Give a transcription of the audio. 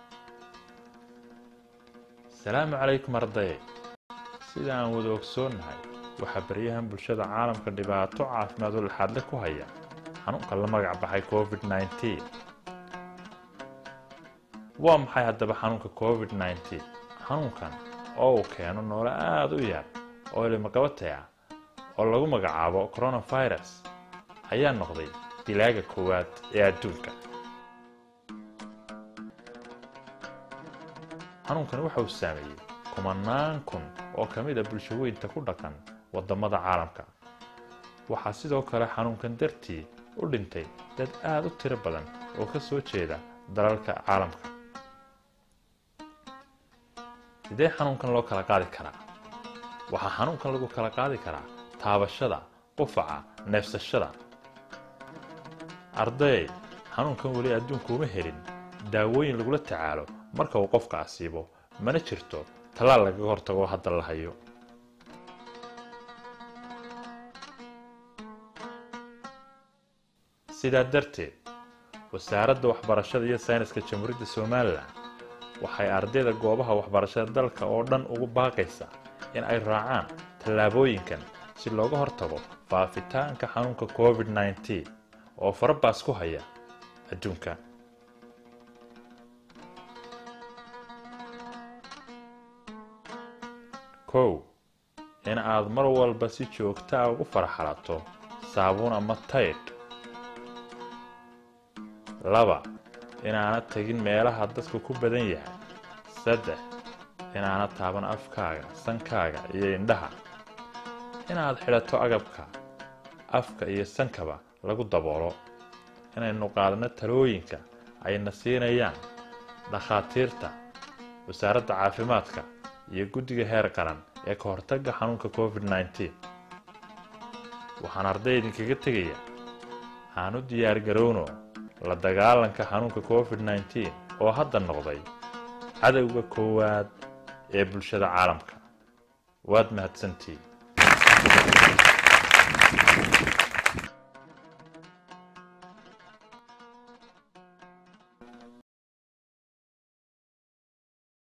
asalaamu calaykum arday sida aan wada ogsoonnahay waxaa baryahan bulshada caalamka dhibaato caafimaad oo laxaadle ku haya xanuunka la magac baxay covid nneteen waa maxay haddaba xanuunka covid nneteen xanuunkan oo uu keeno noole aada u yar oo ilimaqabatay ah oo lagu magacaabo coronavirus ayaa noqday dilaaga koowaad ee adduunka xanuunkan waxa uu saameeyey kumanaan kun oo ka mid a bulshaweynta ku dhaqan waddamada caalamka waxaa sidoo kale xanuunkan dartii u dhintay dad aada u tiro badan oo ka soo jeeda dalalka caalamka sidee xanuunkan loo kala qaadi karaa waxaa xanuunkan lagu kala qaadi karaa taabashada qufaca neefsashada arday xanuunkan weli adduunku uma helin daawooyin lagula tacaalo marka uu qofka asiibo mana jirto tallaal lagaga hortago hadda la hayo sidaa darteed wasaaradda waxbarashada iyo sayniska jamhuuriyadda somalilan waxay ardayda goobaha waxbarashada dalka oo dhan ugu baaqaysaa in ay raacaan tallaabooyinkan si looga hortago faafitaanka xanuunka covid nneteen oo farabaas ku haya adduunka kow in aad mar walba si joogtaa ugu faraxalato saabuun ama taydh laba inaanad tegin meelaha dadku ku badan yahay saddex inaanad taaban afkaaga sankaaga iyo indhaha inaad xidhato agabka afka iyo sankaba lagu daboolo inaynu qaadano talooyinka ayna siinayaan dhakhaatiirta wasaaradda caafimaadka iyo guddiga heer qaran ee ka hortagga xanuunka covid nneteen waxaan arday idinkaga tegayaa aanu diyaargarowno la dagaalanka xanuunka covid nneteen oo hadda noqday cadowga koowaad ee bulshada caalamka waad mahadsantihiin